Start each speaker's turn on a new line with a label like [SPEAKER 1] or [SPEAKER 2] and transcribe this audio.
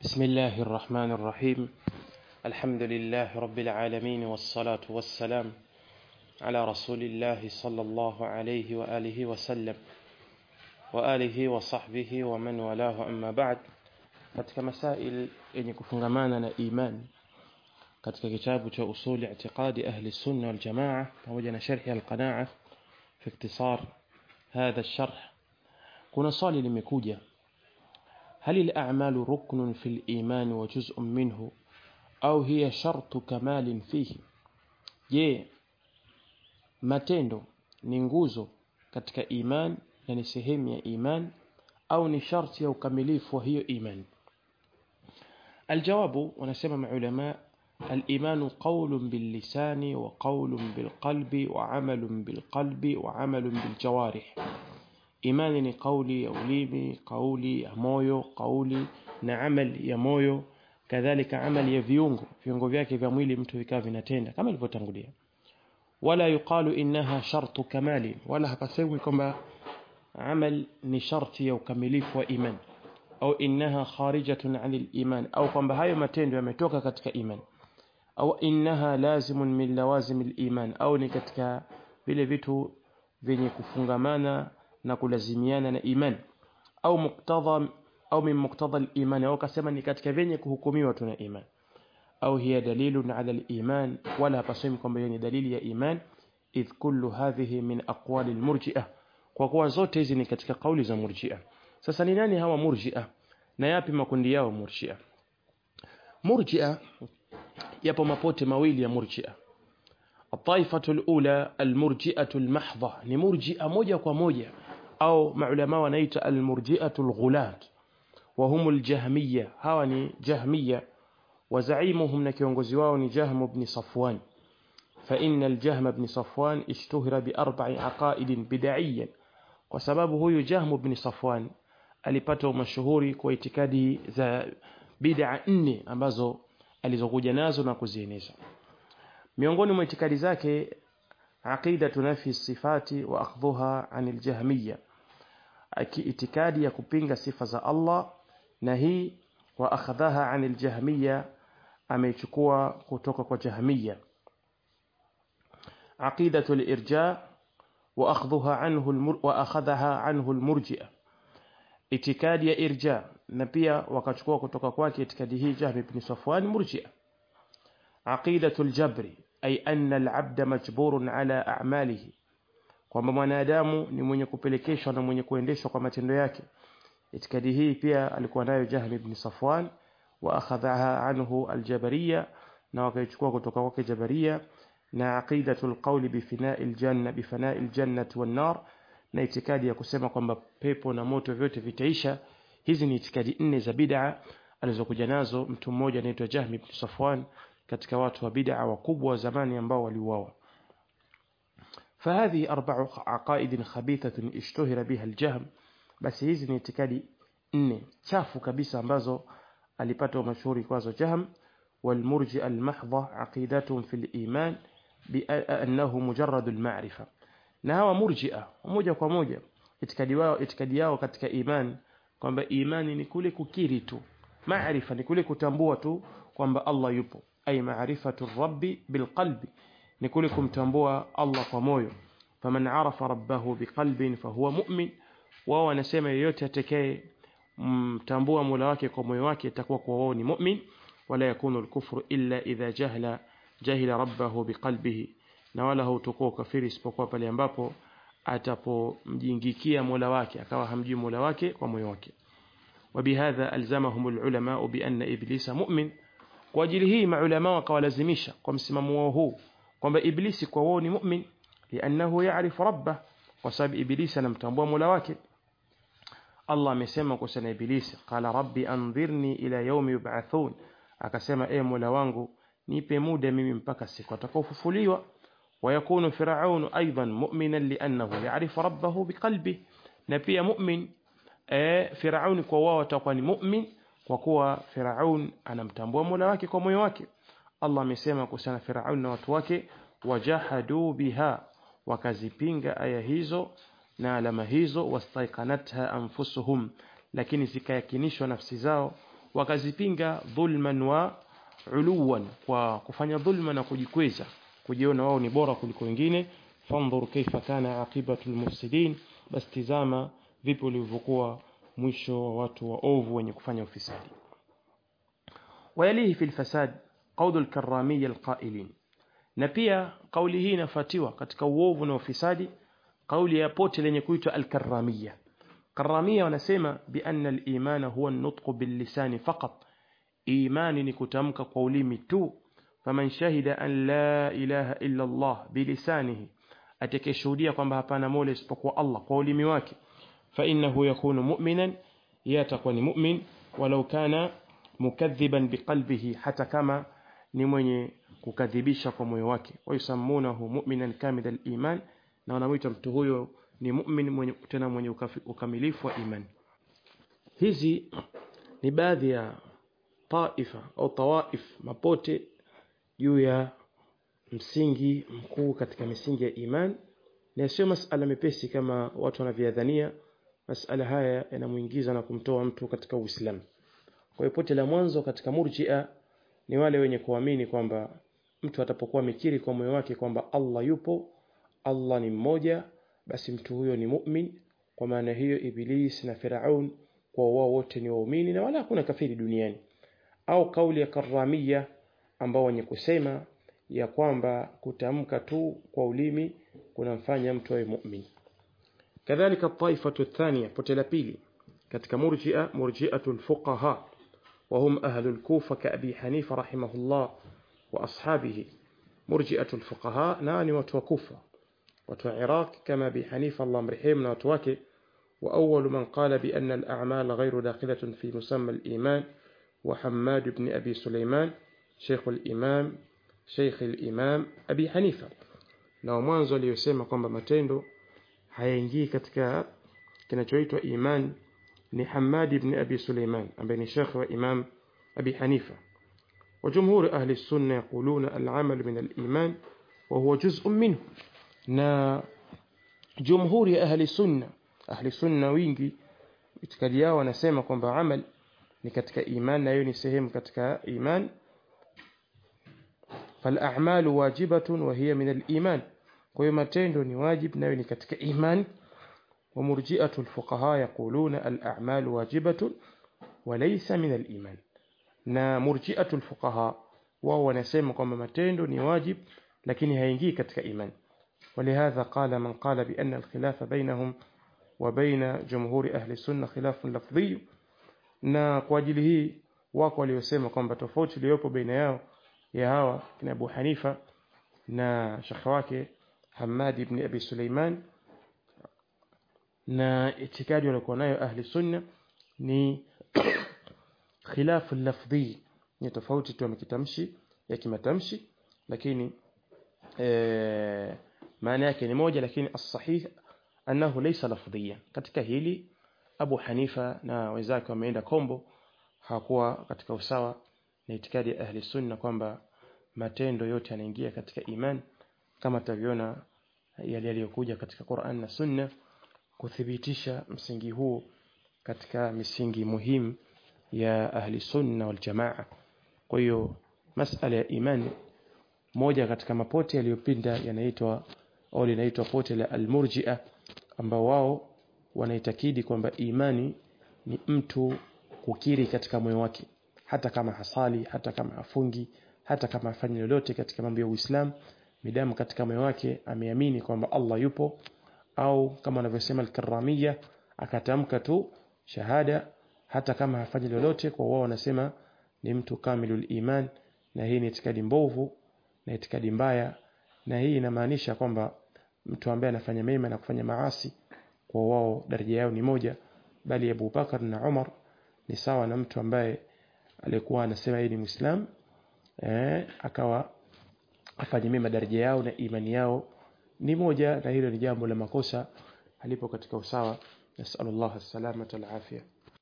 [SPEAKER 1] بسم الله الرحمن الرحيم الحمد لله رب العالمين والصلاة والسلام على رسول الله صلى الله عليه وآله وسلم وآله وصحبه ومن والاه أما بعد katika masail yenye kufungamana na iman katika kitabu cha usuli i'tiqadi ahli sunna wal jamaa pamoja na sharhi al-qanaa fi ikhtisar hadha الشرح kuna swali limekuja هل الأعمال ركن في الإيمان وجزء منه أو هي شرط كمال فيه je matendo ni nguzo katika iman na ni sehemu ya iman au ni sharti ya ukamilifu wa hiyo iman الجواب wanasema maulama الإيمان قول باللسان وقول بالقلب وعمل بالقلب وعمل بالجوارح imani ni kauli ya ulimi kauli ya moyo kauli na amali ya moyo kadhalika amali ya viungo viungo vyake vya mwili mtu vikawa vinatenda kama ilivyotangulia wala yuqalu innaha shartu kamali wala hapasemwi kwamba amal ni sharti ya ukamilifu wa iman au innaha kharijatun anil iman au kwamba hayo matendo yametoka katika iman au innaha lazimun min lawazimil iman au ni katika vile vitu vyenye kufungamana na kulazimiana na iman au muktadha au min muktadha al-iman au kasema ni katika vyenye kuhukumiwa tuna iman au hiya dalilun ala al-iman wala hapasemi kwamba ni dalili ya iman idh kullu hadhihi min aqwali al-murji'ah kwa kuwa zote hizi ni katika kauli za murji'ah sasa ni nani hawa murji'ah na yapi makundi yao murji'ah murji'ah yapo mapote mawili ya murji'ah الطائفة الأولى المرجئة المحضة نمرجئة موجة وموجة أو معلماء ونيت المرجئة الغلاة وهم الجهمية هاوني جهمية وزعيمهم نكيونغوزيواوني جهم بن صفوان فإن الجهم بن صفوان اشتهر بأربع عقائد بدعيا وسببه يجهم بن صفوان alipata mashuhuri kwa itikadi za bid'a nne ambazo alizokuja nazo na kuzieneza miongoni mwa itikadi zake aqida tunafi sifati wa akhdhuha anil jahmiya itikadi ya kupinga sifa za Allah na hii wa akhadhaha anil jahmiya ameichukua kutoka kwa jahmiya aqidatu al-irja wa akhdhuha anhu wa akhadhaha anhu al-murji'a itikadi ya irja na pia wakachukua kutoka kwake itikadi hii Jahm ibn Safwan murji'a عقيدة الجبر أي أن العبد مجبور على أعماله kwamba mwanadamu ni mwenye kupelekeshwa na mwenye kuendeshwa kwa matendo yake itikadi hii pia alikuwa nayo Jahm ibn Safwan wa akhadhaha anhu aljabariya na wakaichukua kutoka kwake jabariya na aqidatul qawli bifina'il janna bifana'il jannati wan nar na itikadi ya kusema kwamba pepo na moto vyote vitaisha hizi ni itikadi nne za bid'a alizokuja nazo mtu mmoja anaitwa Jahm ibn Safwan katika watu wa bid'a wakubwa wa zamani ambao waliuawa فهذه أربع عقائد خبيثة اشتهر بها الجهم بس hizi ni itikadi nne chafu kabisa ambazo alipata mashuhuri kwazo jahm والمرجئة المحضة عقيدتهم في الإيمان بأنه مجرد المعرفة na hawa murji'a moja kwa moja itikadi wao itikadi yao katika iman kwamba imani ni kule kukiri tu maarifa ni kule kutambua tu kwamba Allah yupo ay ma'rifatu rabbi bilqalbi ni kule kumtambua Allah kwa moyo faman arafa rabbahu biqalbin fahuwa mu'min wao wanasema yeyote atakaye mtambua Mola wake kwa moyo wake atakuwa kwa wao ni mu'min wala yakunu al-kufru illa idha jahla jahila rabbahu biqalbihi na wala hutakuwa kafiri isipokuwa pale ambapo atapomjingikia Mola wake akawa hamjui Mola wake kwa moyo wake وبهذا ألزمهم العلماء بأن إبليس مؤمن kwa ajili hii maulama wakawalazimisha kwa msimamo wao huu kwamba iblisi kwa wao ni mu'min lianahu ya'rifu rabbah kwa sababu iblisi anamtambua Mola wake Allah amesema kwa sana iblisi qala rabbi anzirni ila yawmi yub'athun akasema e Mola wangu nipe muda mimi mpaka siku atakaofufuliwa ويكون فرعون أيضا مؤمنا لأنه يعرف ربه بقلبه نبي مؤمن فرعون kwa wao atakuwa ni mu'min kwa kuwa Firaun anamtambua Mola wake kwa moyo wake Allah amesema kuhusiana Firaun na watu wake wajahadu biha wakazipinga aya hizo na alama hizo wastaiqanatha anfusuhum lakini zikayakinishwa nafsi zao wakazipinga dhulman wa uluwan kwa kufanya dhulma na kujikweza kujiona wao ni bora kuliko wengine fandhur kaifa kana aqibatu almufsidin bas tizama vipi ulivyokuwa mwisho wa watu waovu wenye kufanya ufisadi ويليه في الفساد قول الكرامية القائلين na pia kauli hii inafuatiwa katika uovu na ufisadi kauli ya pote lenye kuitwa al-karramiyya karramiyya wanasema bi anna al-imana huwa an-nutqu bil-lisani faqat imani ni kutamka kwa ulimi tu faman shahida an la ilaha illa Allah bilisanihi atakayeshuhudia kwamba hapana mola isipokuwa Allah kwa ulimi wake fa innahu yakunu mu'minan yatakuwa ni mu'min walau kana mukadhiban biqalbihi hata kama ni mwenye kukadhibisha kwa moyo wake wayusammunahu mu'minan kamil al-iman na wanamuita mtu huyo ni mu'min mwenye tena mwenye ukamilifu wa imani hizi ni baadhi ya taifa au tawaif mapote juu ya msingi mkuu katika misingi ya iman na sio masala mepesi kama watu wanavyodhania masala haya yanamuingiza na kumtoa mtu katika Uislamu kwa hiyo pote la mwanzo katika murji'a ni wale wenye kuamini kwamba mtu atapokuwa mikiri kwa moyo wake kwamba Allah yupo Allah ni mmoja basi mtu huyo ni mu'min kwa maana hiyo iblis na firaun kwa wao wote ni waumini na wala hakuna kafiri duniani au kauli ya karamia ambao wenye kusema ya kwamba kutamka tu kwa ulimi kunamfanya mtu awe mu'min kadhalika taifatu thania pote la pili katika murji'a murji'atul fuqaha وهم أهل الكوفة كأبي حنيفة رحمه الله وأصحابه مرجئة الفقهاء ناني وتوكوفة وتعراق كما أبي حنيفة الله مرحيم وتوكي وأول من قال بأن الأعمال غير داخلة في مسمى الإيمان وحماد بن أبي سليمان شيخ الإمام شيخ الإمام أبي حنيفة na mwanzo aliyosema kwamba matendo hayaingii katika kinachoitwa imani ni Hamad ibn Abi Suleiman ambaye ni shekhi wa Imam Abi Hanifa وجمهور أهل السنة يقولون العمل من الإيمان وهو جزء منه na جمهور أهل السنة أهل السنة wingi itikadi yao wanasema kwamba amal ni katika iman na hiyo ni sehemu katika iman فالأعمال واجبة وهي من الإيمان kwa hiyo matendo ni wajib nayo ni katika iman ومرجئة الفقهاء يقولون الأعمال واجبة وليس من الإيمان na murji'atu alfuqaha wao wanasema kwamba matendo ni wajib lakini haingii katika imani ولهذا قال من قال بأن الخلاف بينهم وبين جمهور أهل السنة خلاف لفظي na kwa ajili hii wako waliosema kwamba tofauti iliyopo baina yao ya hawa kina Abu Hanifa na shekhi wake Hamad ibn Abi Suleiman na itikadi walikuwa nayo ahli sunna ni khilafu lafdhi ni tofauti tu ya kitamshi ya kimatamshi lakini e, maana yake ni moja lakini as-sahih annahu laysa lafdhiyan katika hili Abu Hanifa na wenzake wameenda kombo hakuwa katika usawa na itikadi ya ahli sunna kwamba matendo yote yanaingia katika iman kama taviona yale yaliyokuja katika Qur'an na Sunna kuthibitisha msingi huu katika misingi muhimu ya ahli sunna wal jamaa kwa hiyo masala ya imani moja katika mapote yaliyopinda yanaitwa au linaitwa pote la almurji'a ambao wao wanaitakidi kwamba imani ni mtu kukiri katika moyo wake hata kama hasali hata kama afungi hata kama afanye lolote katika mambo ya Uislamu midamu katika moyo wake ameamini kwamba Allah yupo au kama anavyosema al-Karramiyya akatamka tu shahada hata kama hafanyi lolote kwa wao wanasema ni mtu kamilul iman na hii ni itikadi mbovu na itikadi mbaya na hii inamaanisha kwamba mtu ambaye anafanya mema na kufanya maasi kwa wao daraja yao ni moja bali Abu Bakar na Umar ni sawa na mtu ambaye alikuwa anasema yeye ni Muislam eh, akawa afanye mema daraja yao na imani yao ni moja na hilo ni jambo la makosa alipo katika usawa nasallallahu salamata alafia